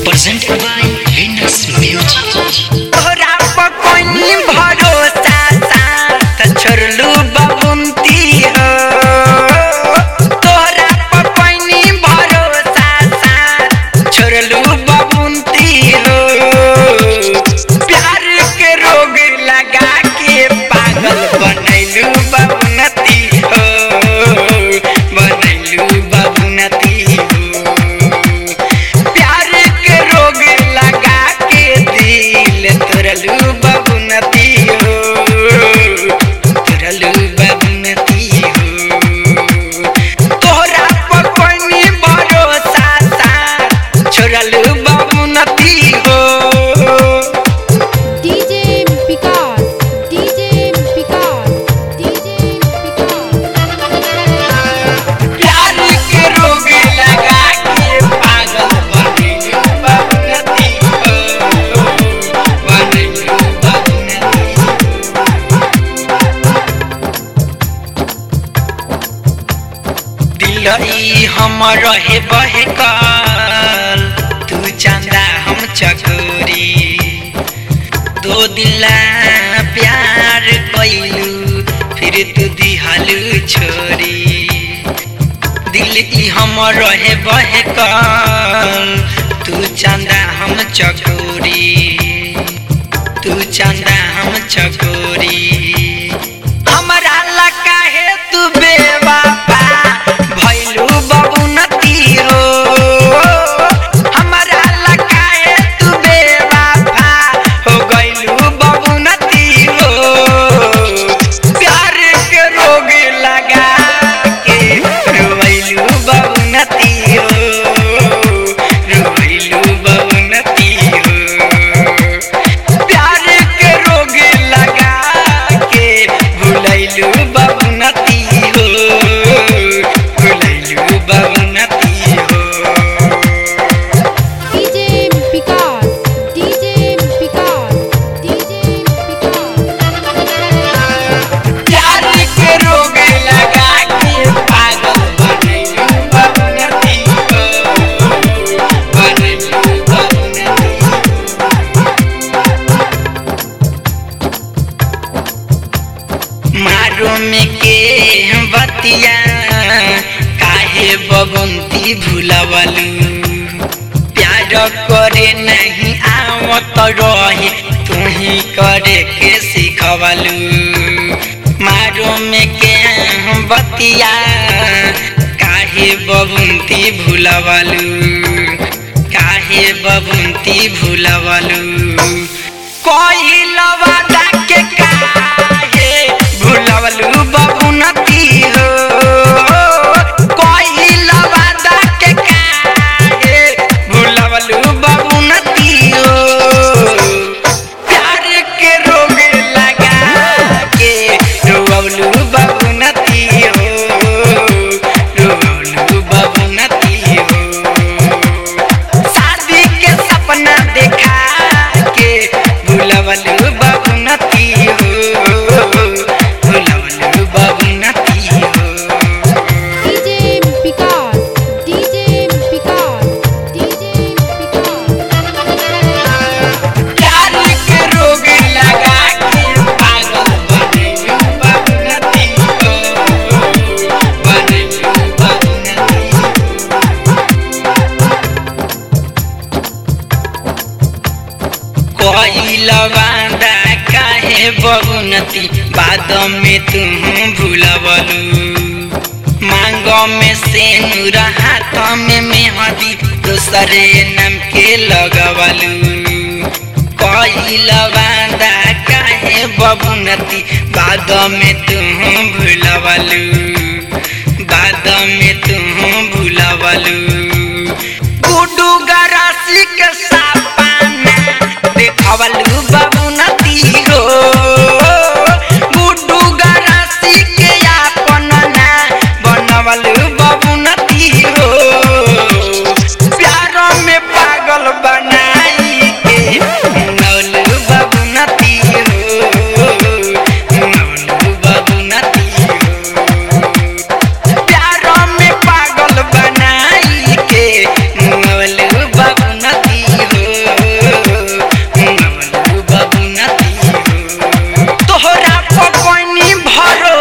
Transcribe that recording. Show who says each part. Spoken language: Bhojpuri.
Speaker 1: presented by Venus Music.
Speaker 2: तोहरा पर कोई भरोसा साथ छोड़लू बबुंती हो तोहरा पर कोई भरोसा साथ छोड़लू बबुंती हो प्यार के रोग लगा के पागल बनैलू बबुनती हो बनैलू बबुनती हो प्यार के रोग लगा के दिल तोरलू बबुनती हो तोरलू बबुनती हो तोहरा पर कोई भरोसा सा छोड़लू बबुनती हो
Speaker 3: DJ Picard, DJ Picard, DJ Picard.
Speaker 2: प्यार के रोग लगा के पागल बनैलू बबुनती हो बनैलू बबुनती हो दिलई हम रहे बहकल तू चंदा हम चकोरी दो दिला प्यार कैलू फिर तू दिहलू छोरी दिल ई हम रहे बहकल तू चंदा हम चकोरी तू चंदा हम चकोरी हमरा लगा है तू बेवफा भइलू बबुनती हो हमरा लगा है तू बेवफा हो गइलू बबुनती हो प्यार के रोग लगा के रोइलू बबुनती हो रोइलू बबुनती हो प्यार के रोग लगा के भुलैलू बबुनती हो भुलैलू बबुनती हो
Speaker 3: DJ Picard, DJ Picard, DJ Picard.
Speaker 2: प्यार के रोग लगा के पागल बनैलू बबुनती हो बनैलू बबुनती हो मारो में के बतिया काहे बगंती भुलवलू प्यार करे नहीं आवत रहे तुही करे के सिखवलू मारो में के बतिया काहे बबुंती भुलवलू काहे बबुंती भुलवलू कोई लवादा के काहे भुलवलू बबुनती हो कोई लवादा के काहे भुलवलू बबुनती हो प्यार के रोग लगा के रोवलू बबुनती हो रोवलू बबुनती हो शादी के सपना देखा के भुलवलू बबुनती हो भुलवलू बबुनती हो
Speaker 3: DJ Picard, DJ Picard, DJ Picard.
Speaker 2: प्यार के रोग लगा के पागल बनैलू बबुनती हो बनैलू बबुनती हो कोई लवादा काहे बबुनती बाद में तुम भूलवलू मांग में सेनुर हाथ में मेहदी दूसरे नाम के लगवलू कोई लवादा काहे बबुनती बाद में तुम भूलवलू बाद में तुम भूलवलू गुडू गरासी के सपना देखवलू बबुनती हो गुडू गरासी के अपन ना बनवलू बबुनती हो प्यार में पागल बनाई के नौलू बबुनती हो नौलू बबुनती हो प्यार में पागल बनाई हरो